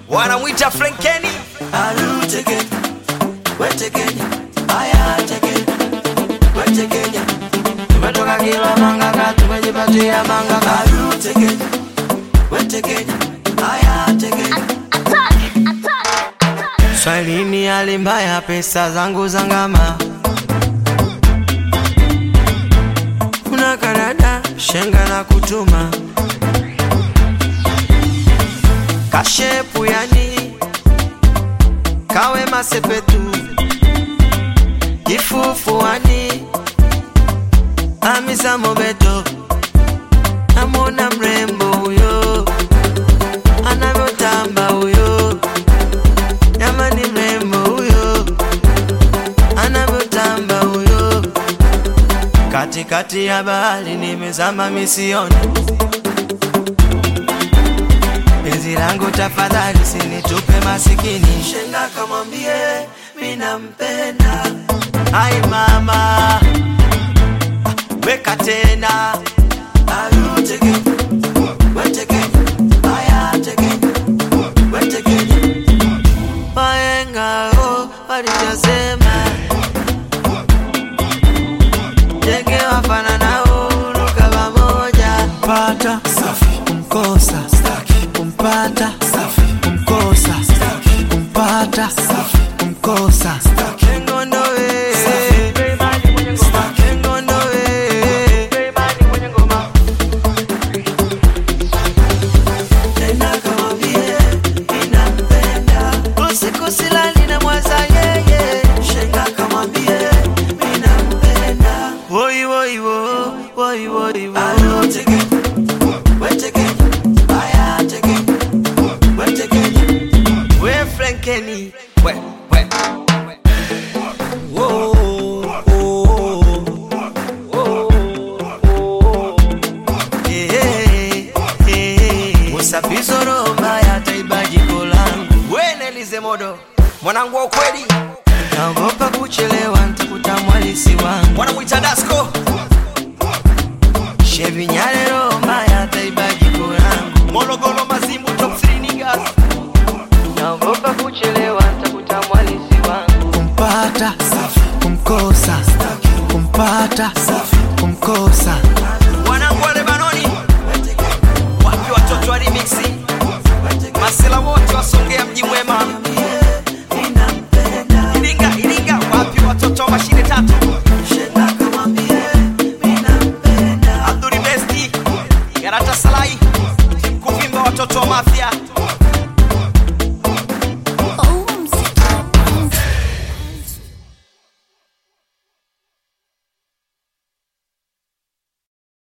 wanamwita Frankeni. Arute Kenya, wete Kenya, haya ate Kenya, wete Kenya. Tumetoka kila mangaka, tumejipatia mangaka. Arute Kenya, wete Kenya, haya ate Kenya. Swahilini hali mbaya, pesa zangu zangama. Kuna Kanada, shenga na kutuma kashepu yani kawe masepetu kifufuani amisa mobeto namwona mrembo huyo anavyotamba huyo jamani mrembo huyo anavyotamba huyo katikati ya bahari nimezama misioni penzi langu tafadhali sinitupe masikini shenga kamwambie minampenda ai mama weka tena arute Kenya, wete Kenya, aya ate Kenya, wete Kenya. Wahenga oh, walichosema ndege wafananao huruka pamoja pata safi kumkosa staki kumpata safi kumkosa staki kumpata safi kumkosa staki ngondowe staki ngondowe tena kamwambie ninampenda usiku silali na mwaza yeye shenga kamwambie ninampenda woi woi wo woi woi wo Arute Kenya, wete Kenya, aya ate Kenya, wete Kenya. We Frankeni, we we Whoa, oh, Eh, eh, Musafizo roho mbaya taiba jiko langu We Nelize Modo, mwanangu wa ukweli, naogopa kuchelewa ntakuta mwalisi wangu wanamwita Dasko. Shevi Nyale roho mbaya taiba jiko langu Morogoro Mazimbu top 3 niggas. naogopa kuchelewa ntakuta mwalisi wangu kumpata safi kumkosa staki kumpata safi kumkosa Wanangu wa Lebanoni, wapi watoto wa remixi? Masela wote